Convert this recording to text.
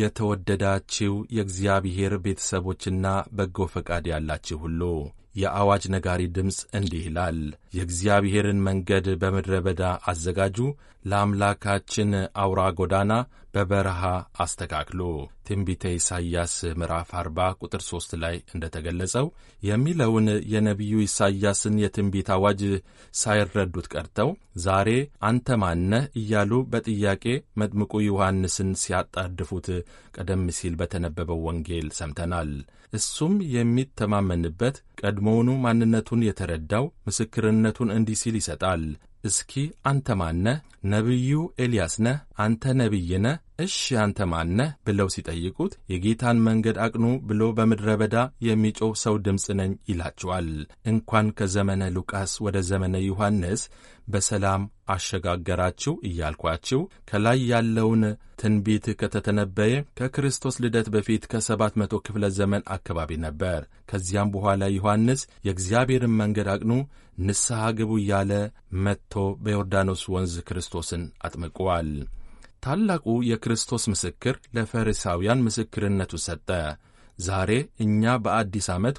የተወደዳችው የእግዚአብሔር ቤተሰቦችና በጎ ፈቃድ ያላችሁ ሁሉ የአዋጅ ነጋሪ ድምፅ እንዲህ ይላል፣ የእግዚአብሔርን መንገድ በምድረ በዳ አዘጋጁ፣ ለአምላካችን አውራ ጎዳና በበረሃ አስተካክሉ። ትንቢተ ኢሳይያስ ምዕራፍ 40 ቁጥር 3 ላይ እንደተገለጸው የሚለውን የነቢዩ ኢሳይያስን የትንቢት አዋጅ ሳይረዱት ቀርተው ዛሬ አንተ ማነህ እያሉ በጥያቄ መጥምቁ ዮሐንስን ሲያጣድፉት ቀደም ሲል በተነበበው ወንጌል ሰምተናል። እሱም የሚተማመንበት ቀድሞውኑ ማንነቱን የተረዳው ምስክርነቱን እንዲህ ሲል ይሰጣል። እስኪ አንተ ማነህ? ነቢዩ ኤልያስ ነህ? አንተ ነቢይ ነህ? እሺ አንተ ማነህ? ብለው ሲጠይቁት የጌታን መንገድ አቅኑ ብሎ በምድረ በዳ የሚጮህ ሰው ድምፅ ነኝ ይላቸዋል። እንኳን ከዘመነ ሉቃስ ወደ ዘመነ ዮሐንስ በሰላም አሸጋገራችሁ እያልኳችሁ ከላይ ያለውን ትንቢት ከተተነበየ ከክርስቶስ ልደት በፊት ከሰባት መቶ ክፍለ ዘመን አካባቢ ነበር። ከዚያም በኋላ ዮሐንስ የእግዚአብሔርን መንገድ አቅኑ፣ ንስሐ ግቡ እያለ መጥቶ በዮርዳኖስ ወንዝ ክርስቶስን አጥምቀዋል። ታላቁ የክርስቶስ ምስክር ለፈሪሳውያን ምስክርነቱ ሰጠ። ዛሬ እኛ በአዲስ ዓመት